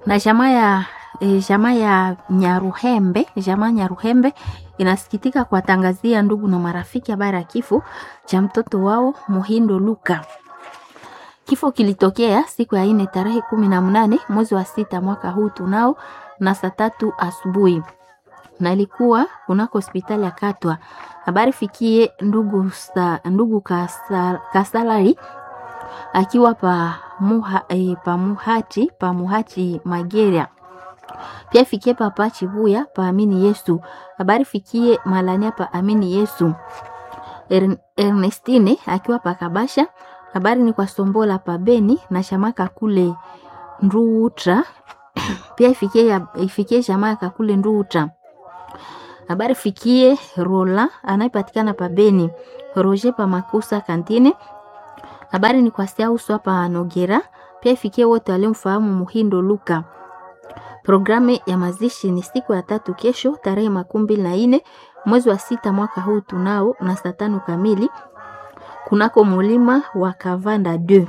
na jamaa ya e, jamaa ya Nyaruhembe, jamaa Nyaruhembe inasikitika kuwatangazia ndugu na marafiki habari ya kifo cha mtoto wao Muhindo Luka. Kifo kilitokea siku ya ine tarehe kumi na mnane mwezi wa sita mwaka huu tunao na saa tatu asubuhi na ilikuwa kunako hospitali ya Katwa. Habari fikie ndugu, sa, ndugu kasa, Kasalari akiwa pa, muha, e, pa muhati pa muhati Mageria pia fikie papa Chibuya pa Amini Yesu. Habari fikie Malania pa Amini Yesu. Er, Ernestine akiwa pa Kabasha. Habari ni kwa Sombola pa Beni na Shamaka kule Nduutra pia ifikie, ifikie Shamaka kule Nduutra. Habari fikie Rola anayepatikana pa Beni. Roger pa Makusa Kantine. Habari ni kwa Siauswa pa Nogera pia ifikie wote waliomfahamu Muhindo Luka. Programu ya mazishi ni siku ya tatu kesho tarehe makumi mbili na nne mwezi wa sita mwaka huu tunao na saa tano kamili kunako mulima wa Kavanda 2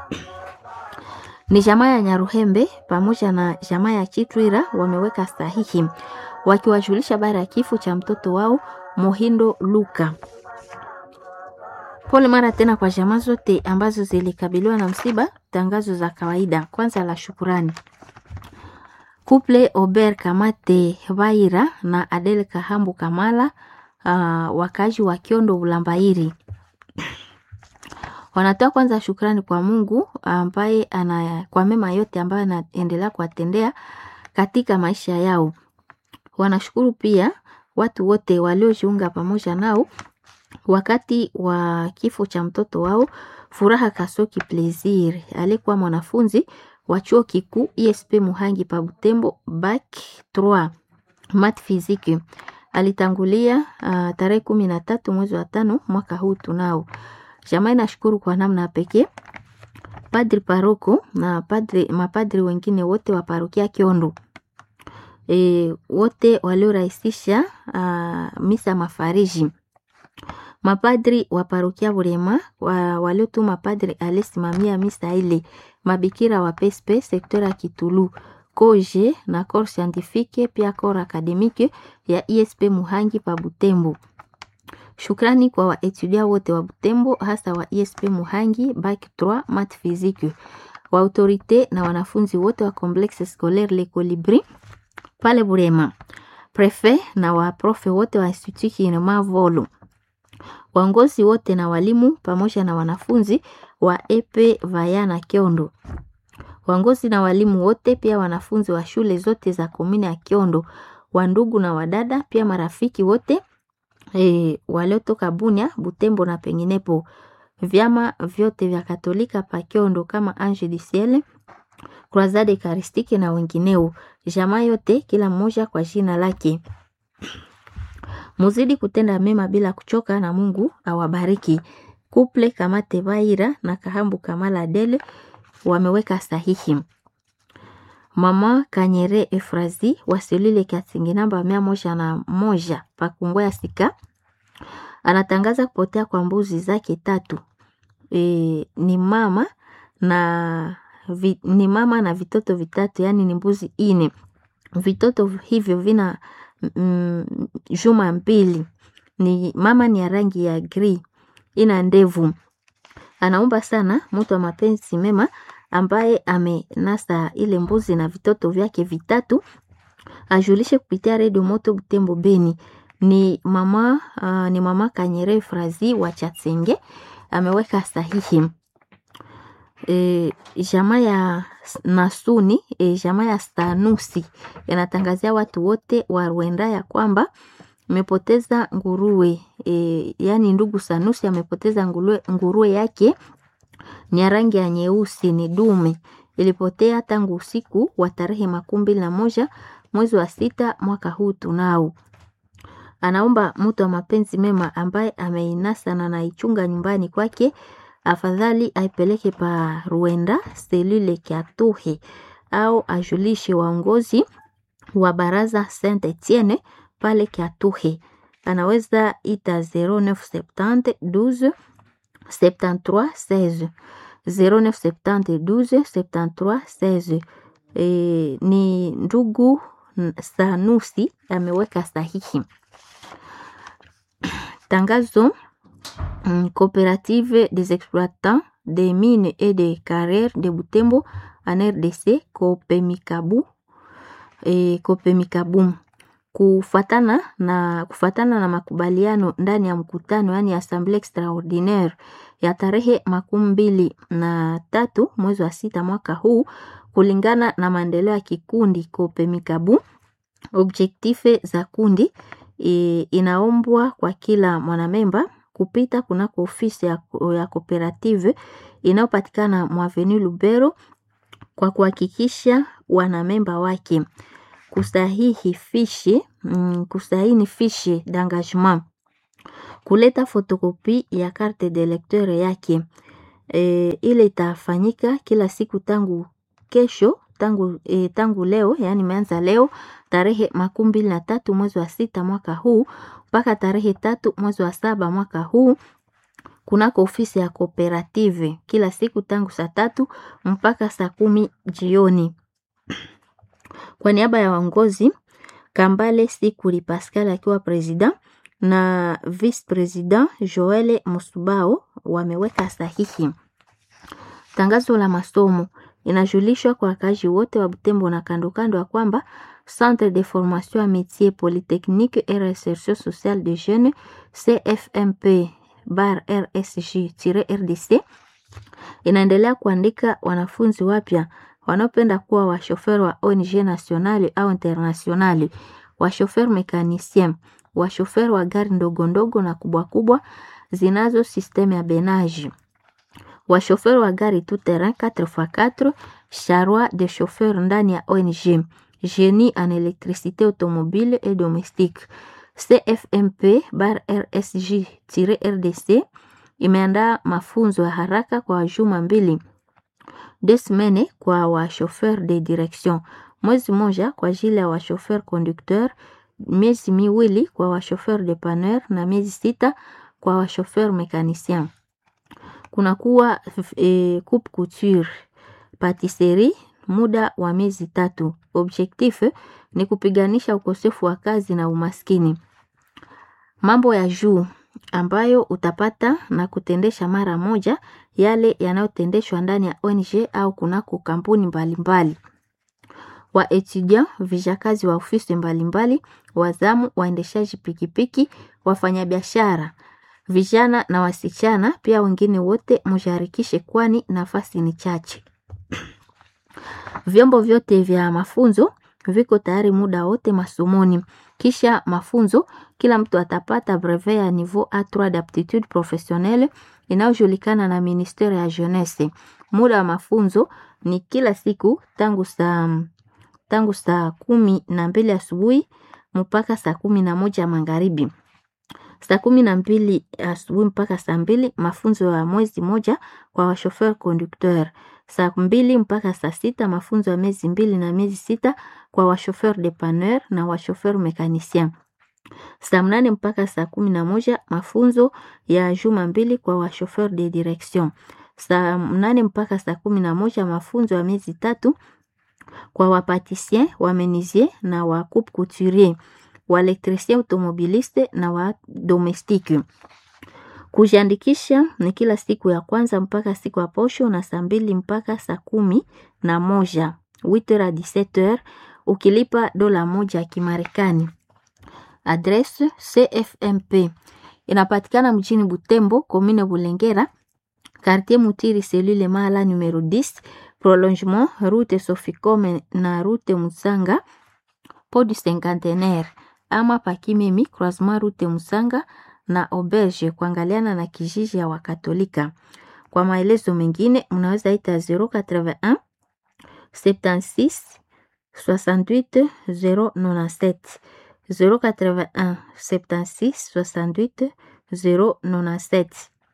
ni jamaa ya Nyaruhembe pamoja na jamaa ya Chitwira wameweka sahihi wakiwajulisha habari ya kifo cha mtoto wao Mohindo Luka. Pole mara tena kwa jamaa zote ambazo zilikabiliwa na msiba. Tangazo za kawaida, kwanza la shukurani Couple Ober Kamate Vaira na Adel Kahambu Kamala, uh, wakazi wa Kiondo Ulambairi wanatoa kwanza shukrani kwa Mungu ambaye ana kwa mema yote ambayo anaendelea kuwatendea katika maisha yao. Wanashukuru pia watu wote waliojiunga pamoja nao wakati wa kifo cha mtoto wao Furaha Kasoki Plaisir alikuwa mwanafunzi wa chuo kikuu ISP Muhangi pa Butembo bac 3 mat physique. Alitangulia uh, tarehe kumi na tatu mwezi wa tano mwaka huu tunao. Jamaa inashukuru kwa namna ya pekee padri paroko na padri, mapadri wengine wote wa parokia Kiondo e, wote waliorahisisha uh, misa mafariji mapadri wa parokia Burema wa, waliotuma padri alisimamia misa ile, mabikira wa PSP sekta ya Kitulu koje na corps scientifique pia corps academique ya ISP Muhangi pa Butembo. Shukrani kwa waetudia wote wa Butembo hasa wa ISP Muhangi bac 3 mat physique, wa autorite na wanafunzi wote wa complexe scolaire Le Colibri pale Burema, prefet na waprofe wote wa Institut Kinema Volo waongozi wote na walimu pamoja na wanafunzi wa epe Vayana Kiondo, waongozi na walimu wote pia wanafunzi wa shule zote za komini ya Kiondo, wandugu na wadada pia marafiki wote e, waliotoka Bunia, Butembo na penginepo, vyama vyote vya Katolika pa Kiondo kama Ange du Ciel, Croisade Eucharistique na wengineo, jamaa yote kila mmoja kwa jina lake. Muzidi kutenda mema bila kuchoka na Mungu awabariki. Kuple Kamate Vaira na Kahambu Kamala Adele wameweka sahihi. Mama Kanyere Efrazi wasilile Kasingi namba mia moja na moja Pakungwa ya Sika anatangaza kupotea kwa mbuzi zake tatu. E, ni mama na vi, ni mama na vitoto vitatu, yani ni mbuzi ine. Vitoto hivyo vina Mm, juma mbili ni mama ni ya rangi ya gri ina ndevu. Anaomba sana mtu wa mapenzi mema ambaye amenasa ile mbuzi na vitoto vyake vitatu ajulishe kupitia redio moto Butembo Beni. Ni mama uh, ni mama Kanyere Frazi wa Chatsenge ameweka sahihi. E, jamaa ya Nasuni e, jamaa ya Stanusi yanatangazia watu wote wa Rwanda ya kwamba amepoteza nguruwe e, yani ndugu Sanusi amepoteza nguruwe, nguruwe yake ni ya rangi ya nyeusi, ni dume, ilipotea tangu usiku wa tarehe makumi mbili na moja mwezi wa sita mwaka huu tunao. Anaomba mtu wa mapenzi mema ambaye ameinasa na anaichunga nyumbani kwake afadhali aipeleke pa Rwanda selule Kiatuhe au ajulishe waongozi wa baraza Saint Etienne pale Kiatuhe. Anaweza ita 0970 12 73 16 0970 12 73 16 e, ni ndugu Sanusi ameweka sahihi. Tangazo mm, Coopérative des exploitants des mines et des carrières de Butembo en RDC Kopemikabu e, Kopemikabu kufatana na kufatana na makubaliano ndani ya mkutano yani assemblee extraordinaire ya tarehe makumi mbili na tatu mwezi wa sita mwaka huu, kulingana na maendeleo ya kikundi Kopemikabu, objektife za kundi e, inaombwa kwa kila mwanamemba kupita kunako ofisi ya, ya kooperative inayopatikana mwaveni Lubero kwa kuhakikisha wanamemba wake kusahihi fishi mm, kusahini fishi d'engagement, kuleta fotokopi ya carte de lecteur yake. E, ile itafanyika kila siku tangu kesho tangu, e, tangu leo yani imeanza leo tarehe makumi mbili na tatu mwezi wa sita mwaka huu mpaka tarehe tatu mwezi wa saba mwaka huu kunako ofisi ya kooperative kila siku tangu saa tatu mpaka saa kumi jioni. Kwa niaba ya waongozi Kambale Sikuli Pascal akiwa president na vice president Joel Musubao wameweka sahihi. Tangazo la masomo inajulishwa kwa wakazi wote wa Butembo na kando kando ya kwamba Centre de formation à métier polytechnique et recherche sociale de jeunes CFMP bar RSG-RDC inaendelea kuandika wanafunzi wapya wanaopenda kuwa washofer wa ONG nationale au internationale, washofer mekanisien, washofer wa gari ndogo ndogo na kubwa kubwa zinazo systeme ya benage, washofer wa gari tout terrain 4x4, charroi de chauffeur ndani ya ONG, génie en électricité automobile et domestique. CFMP bar RSG-RDC imeandaa mafunzo ya haraka kwa juma mbili deux semaines kwa washofer de direction, mwezi moja kwa ajili ya washofer conducteur, miezi miwili kwa washofer depanneur na miezi sita kwa washofer mekanicien. Kunakuwa e, coupe couture, patisserie muda wa miezi tatu. Objectif ni kupiganisha ukosefu wa kazi na umaskini. Mambo ya juu ambayo utapata na kutendesha mara moja yale yanayotendeshwa ndani ya ONG au kunako kampuni mbalimbali. Wa etudiant, vijakazi wa ofisi mbalimbali, wazamu, waendeshaji pikipiki, wafanyabiashara, vijana na wasichana, pia wengine wote msharikishe, kwani nafasi ni chache. Vyombo vyote vya mafunzo viko tayari muda wote masomoni. Kisha mafunzo, kila mtu atapata brevet ya niveau A3 d'aptitude professionnelle inayojulikana na ministere ya jeunesse. Muda wa mafunzo ni kila siku tangu saa tangu saa kumi na mbili asubuhi mpaka saa kumi na moja magharibi. Saa kumi na mbili asubuhi mpaka saa mbili mafunzo ya mwezi moja kwa washofer conducteur. Saa mbili mpaka saa sita mafunzo ya miezi mbili na miezi sita kwa washofer depanneur na washofer mekanicien. Saa mnane mpaka saa kumi na moja mafunzo ya juma mbili kwa washofer de direction. Saa mnane mpaka saa kumi na moja mafunzo ya miezi tatu kwa wapatisien, wamenisier na wa coupe couturier, waelektricien automobiliste na wa domestique. Kujiandikisha ni kila siku ya kwanza mpaka siku ya posho na saa mbili mpaka saa kumi na moja 8h à 17h ukilipa dola moja ya Kimarekani. Adresse CFMP inapatikana mjini Butembo, commune Bulengera, quartier Mutiri, cellule Mala numero 10, prolongement route Soficome na route Musanga podi cinquantenaire, ama Pakimemi croisement route Musanga na auberge kuangaliana na kijiji ya Wakatolika. Kwa maelezo mengine mnaweza ita 081 76 68 097 081 76 68 097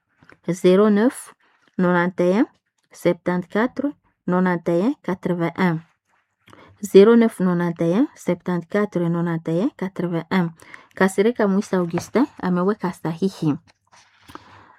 09 91 74 91 81 0991 74 91 81. Kasirika Mwisa Augustin ameweka sahihi.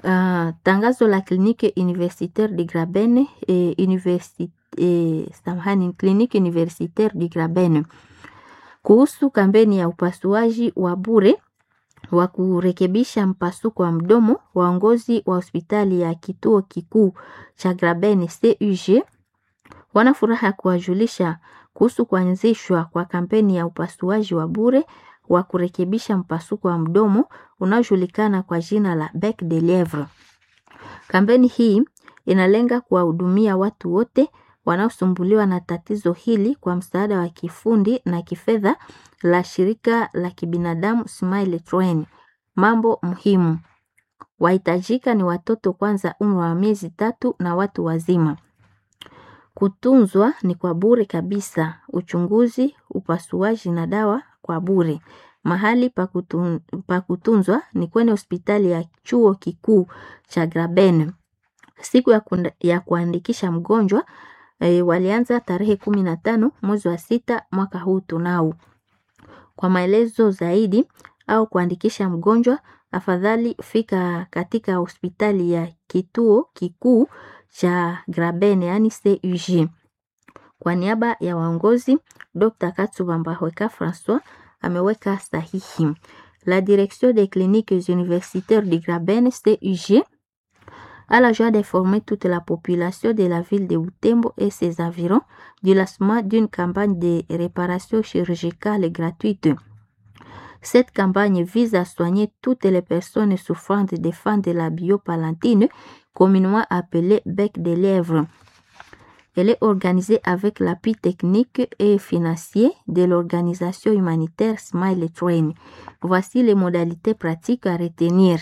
uh, tangazo la kliniki universitaire de Graben eh, universi, eh, samahani, kliniki universitaire de Graben kuhusu kampeni ya upasuaji wa bure wa kurekebisha mpasuko wa mdomo. Waongozi wa hospitali ya kituo kikuu cha Graben CUG wana furaha ya kuwajulisha kuhusu kuanzishwa kwa kampeni ya upasuaji wa bure wa kurekebisha mpasuko wa mdomo unaojulikana kwa jina la Bec de Lievre. Kampeni hii inalenga kuwahudumia watu wote wanaosumbuliwa na tatizo hili kwa msaada wa kifundi na kifedha la shirika la kibinadamu Smile Train. Mambo muhimu wahitajika ni watoto kwanza, umri wa miezi tatu na watu wazima. Kutunzwa ni kwa bure kabisa, uchunguzi, upasuaji na dawa kwa bure. Mahali pa kutun, pa kutunzwa ni kwenye hospitali ya chuo kikuu cha Graben. Siku ya, kunda, ya kuandikisha mgonjwa e, walianza tarehe kumi na tano mwezi wa sita mwaka huu tunao. Kwa maelezo zaidi au kuandikisha mgonjwa, afadhali fika katika hospitali ya kituo kikuu cha Graben yani CUG. Kwa niaba ya waongozi, Dr. Katsuba Mbahweka François ameweka sahihi. La direction des cliniques universitaires de Graben CUG a la joie d'informer toute la population de la ville de Butembo et ses environs du lancement d'une campagne de réparation chirurgicale gratuite. Cette campagne vise à soigner toutes les personnes souffrant de fans de la biopalantine, communément appelée bec de lièvre. Elle est organisée avec l'appui technique et financier de l'organisation humanitaire Smile Train. Voici les modalités pratiques à retenir.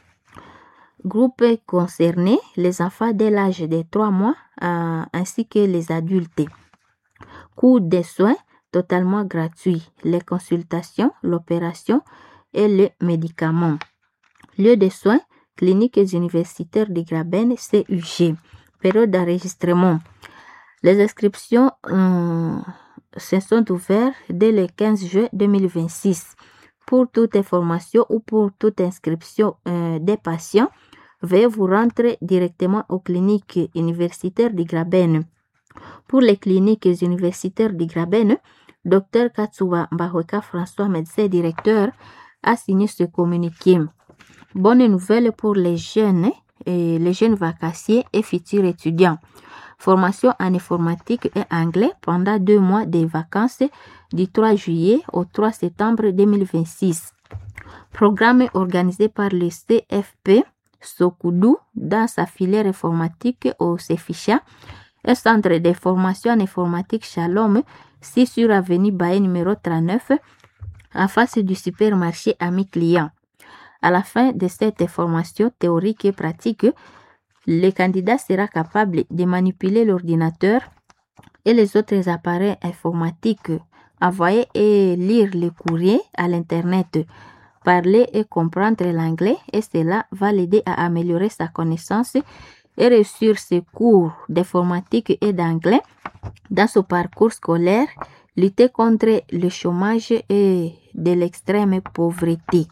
Groupe concerné, les enfants dès l'âge de 3 mois euh, ainsi que les adultes. Coût des soins totalement gratuit. Les consultations, l'opération et les médicaments. Lieu de soins, cliniques universitaires de Graben, CUG. Période d'enregistrement. Les inscriptions euh, se sont ouvertes dès le 15 juin 2026. Pour toute information ou pour toute inscription euh, des patients, veuillez vous rendre directement aux cliniques universitaires de Graben. Pour les cliniques universitaires de Graben, Dr Katsuba Mbahweka François, médecin directeur, a signé ce communiqué. Bonne nouvelle pour les jeunes, et les jeunes vacanciers et futurs étudiants. Formation en informatique et anglais pendant deux mois de vacances du 3 juillet au 3 septembre 2026. Programme organisé par le CFP Sokoudou dans sa filière informatique au CEFICHA, un centre de formation en informatique Shalom, 6 sur avenue Baye numéro 39, en face du supermarché Ami Client. À la fin de cette formation théorique et pratique, le candidat sera capable de manipuler l'ordinateur et les autres appareils informatiques, envoyer et lire les courriers à l'Internet, parler et comprendre l'anglais et cela va l'aider à améliorer sa connaissance et réussir ses cours d'informatique et d'anglais dans son parcours scolaire, lutter contre le chômage et de l'extrême pauvreté.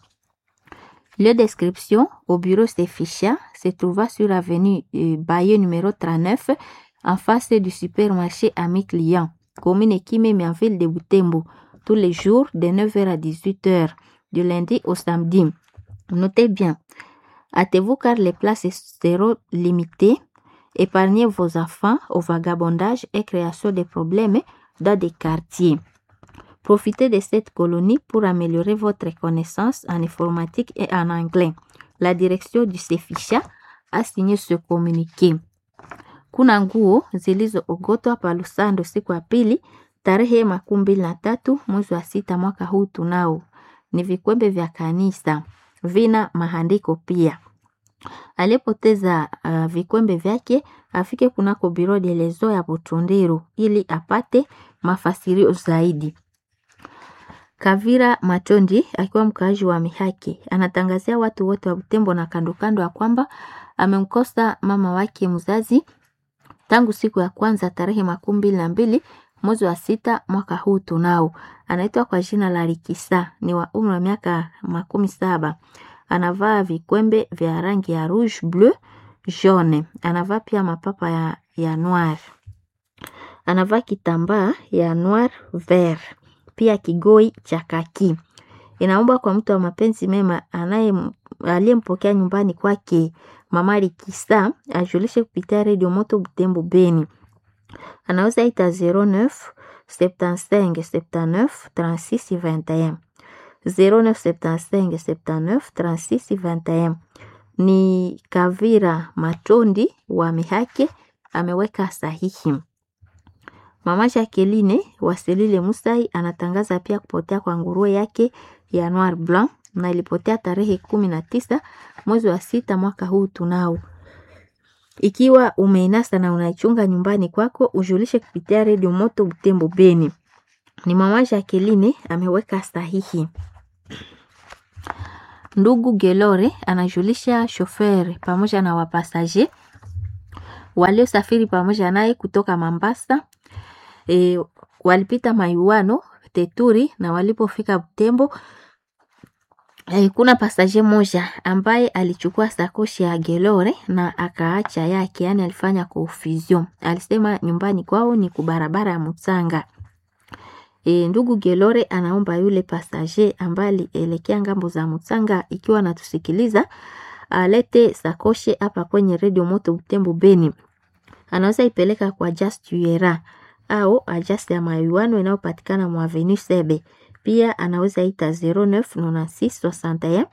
Le description au bureau Sefisha se trouva sur avenue Bayeux numéro 39 en face du supermarché Ami Client, commune Kimemi en ville de Butembo, tous les jours de 9h à 18h, du lundi au samedi. Notez bien, hâtez-vous car les places seront limitées. Épargnez vos enfants au vagabondage et création de problèmes dans des quartiers. Profitez de cette colonie pour améliorer votre connaissance en informatique et en anglais. La direction du Sefisha a signé ce communiqué. Kuna nguo zilizoogotwa pa Lusando siku ya pili tarehe makumi mbili na tatu mwezi wa sita mwaka huu tunao ni vikwembe vya kanisa, vina maandiko pia. Aliyepoteza uh, vikwembe vyake afike kunako biro de lezo ya Butundiro ili apate mafasirio zaidi. Kavira Matondi akiwa mkaaji wa Mihaki anatangazia watu wote wa Butembo na kando kando ya kwamba amemkosa mama wake mzazi tangu siku ya kwanza tarehe makumi mbili na mbili mwezi wa sita mwaka huu tunao. Anaitwa kwa jina la Rikisa, ni wa umri wa miaka makumi saba. anavaa vikwembe vya rangi ya rouge, bleu, jaune. Anavaa pia mapapa ya, ya noir. Anavaa kitambaa ya noir vert, pia kigoi cha kaki. Inaomba kwa mtu wa mapenzi mema anaye aliyempokea nyumbani kwake Mama Likisa ajulishe kupitia redio Moto Butembo Beni. Anaweza ita 09 75 79 36 21 0975 79 36 21. Ni Kavira Matondi wa Mihake ameweka sahihi. Mama Jacqueline Wasilile Musai anatangaza pia kupotea kwa nguruwe yake ya Noir Blanc na ilipotea tarehe kumi na tisa mwezi wa sita mwaka huu tunao. Ikiwa umeinasa na unaichunga nyumbani kwako, ujulishe kupitia redio Moto Butembo Beni. Ni mama Jacqueline ameweka sahihi. Ndugu Gelore anajulisha shoferi pamoja na wapasaje waliosafiri pamoja naye kutoka Mambasa e, walipita Mayuano Teturi na walipofika Butembo e, kuna pasaje moja ambaye alichukua sakoshi ya Gelore na akaacha yake, yani alifanya confusion. Alisema nyumbani kwao ni kubarabara ya Mutsanga. E, ndugu Gelore anaomba yule pasaje ambaye alielekea ngambo za Mutsanga, ikiwa anatusikiliza alete sakoshe hapa kwenye redio Moto Butembo Beni. Anaweza ipeleka kwa Just Yuera au Ajust ya Mayuano inayopatikana mwa Avenue Sebe. Pia anaweza ita 099661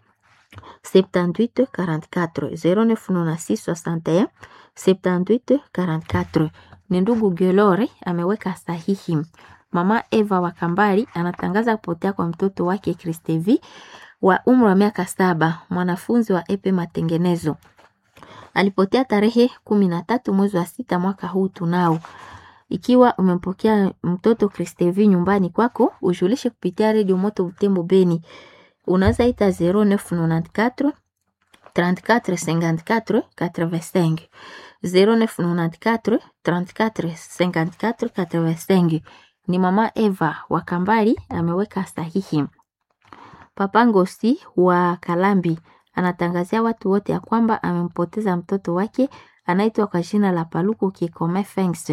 78 44 099661 78 44. Ni ndugu Gelore ameweka sahihi. Mama Eva wa Kambali anatangaza kupotea kwa mtoto wake Kristevi wa umri wa miaka saba, mwanafunzi wa epe matengenezo. Alipotea tarehe kumi na tatu mwezi wa sita mwaka huu tunao. Ikiwa umempokea mtoto Kristevi nyumbani kwako, ujulishe kupitia redio Moto Butembo Beni. Unaweza ita 0994 34 54 85 0994 34 54 85. Ni mama Eva wa Kambali ameweka sahihi. Papa Ngosi wa Kalambi anatangazia watu wote ya kwamba amempoteza mtoto wake anaitwa kwa jina la Paluku Kikome Fengs.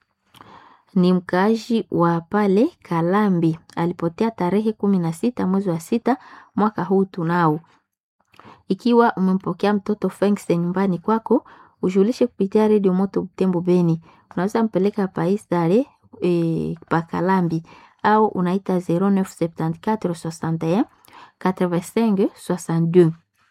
Ni mkaaji wa pale Kalambi, alipotea tarehe kumi na sita mwezi wa sita mwaka huu tunao. Ikiwa umempokea mtoto Fengs nyumbani kwako, ujulishe kupitia redio Moto Butembo Beni. Unaweza mpeleka paisare e, pa Kalambi au unaita 0974 61 85 62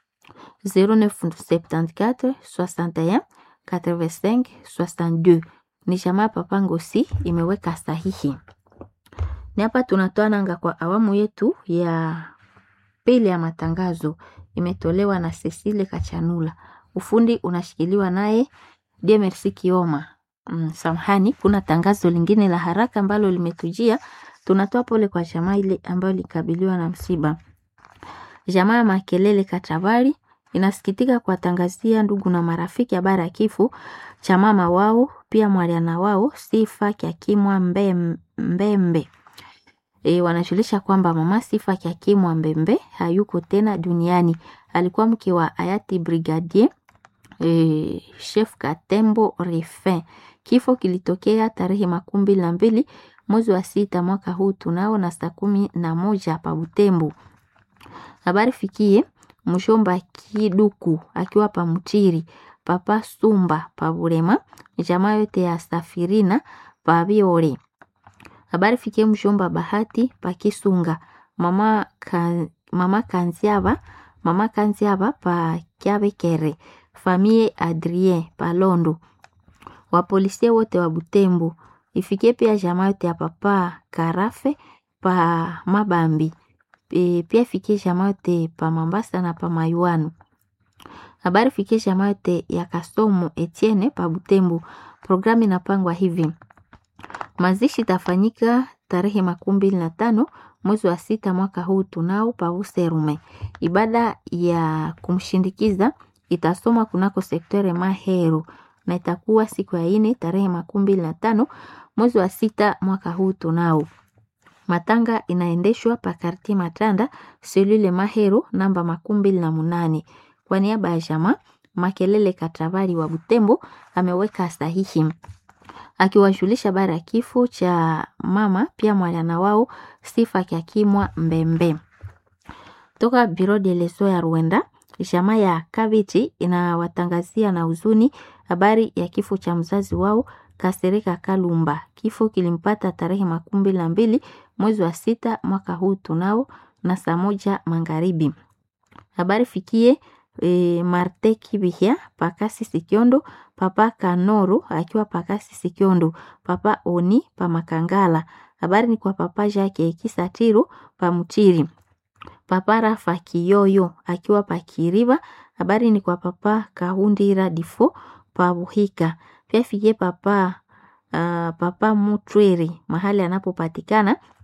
0974 61 85 62. Ni jamaa Papa Ngosi imeweka sahihi. Ni hapa tunatoa nanga kwa awamu yetu ya pili ya matangazo, imetolewa na Cecile Kachanula. Ufundi unashikiliwa naye Demersi Kioma. Mm, samahani, kuna tangazo lingine la haraka ambalo limetujia. Tunatoa pole kwa jamaa ile ambayo likabiliwa na msiba. Jamaa ya Makelele Katabari inasikitika kuwatangazia ndugu na marafiki habari ya kifo cha mama wao pia mwaliana wao Sifa Kyakimwa Mbem- Mbembe. E, wanajulisha kwamba mama Sifa Kyakimwa Mbembe hayuko tena duniani. Alikuwa mke wa hayati Brigadier e, Chef Katembo Refin. Kifo kilitokea tarehe makumi mbili na mbili mwezi wa sita mwaka huu tunao na saa kumi na moja pa Butembo. Habari fikie mshomba Kiduku akiwa pa Mchiri, papa Sumba pa Burema, jamaa yote ya Safirina pa Biore. Habari fikie mshomba Bahati pa Kisunga, mama, ka, mama Kanziaba, mama Kanziaba pa Kyabekere, famie Adrien pa Londo. Wapolisia wote wa Butembo. Ifikie pia jamaa yote ya papa Karafe pa Mabambi. E, pia fikie jamaa yote pa Mambasa na pa Mayuano. Habari fikie jamaa yote ya Kasomo Etienne pa Butembo. Programu inapangwa hivi: mazishi itafanyika tarehe makumi mbili na tano mwezi wa sita mwaka huu tunao pa Userume. Ibada ya kumshindikiza itasoma kunako sektere Mahero na itakuwa siku ya ine tarehe makumi mbili na tano mwezi wa sita mwaka huu tunao. Matanga inaendeshwa pa Kartie Matanda, selule Mahero namba makumi mbili na munane. Kwa niaba ya jamaa Makelele Katabari wa Butembo ameweka sahihi akiwajulisha bara ya kifo cha mama pia mwana wao Sifa Kyakimwa Mbembe. Toka Biro de Leso ya Rwanda, jamaa ya Kabiti inawatangazia na huzuni habari ya kifo cha mzazi wao Kasereka Kalumba. Kifo kilimpata tarehe makumi mbili na mbili mwezi wa sita mwaka huu tunao na saa moja magharibi. Habari fikie e, Marte Kibihia Pakasi Sikiondo, Papa Kanoro akiwa Pakasi Sikiondo, Papa Oni pa Makangala. Habari ni kwa Papa Jake Kisatiro pa Mutiri. Papa Rafa Kiyoyo akiwa pa Kiriba. Habari ni kwa Papa Kahundira Difo pa Buhika. Pia fikie Papa uh, Papa Mutweri mahali anapopatikana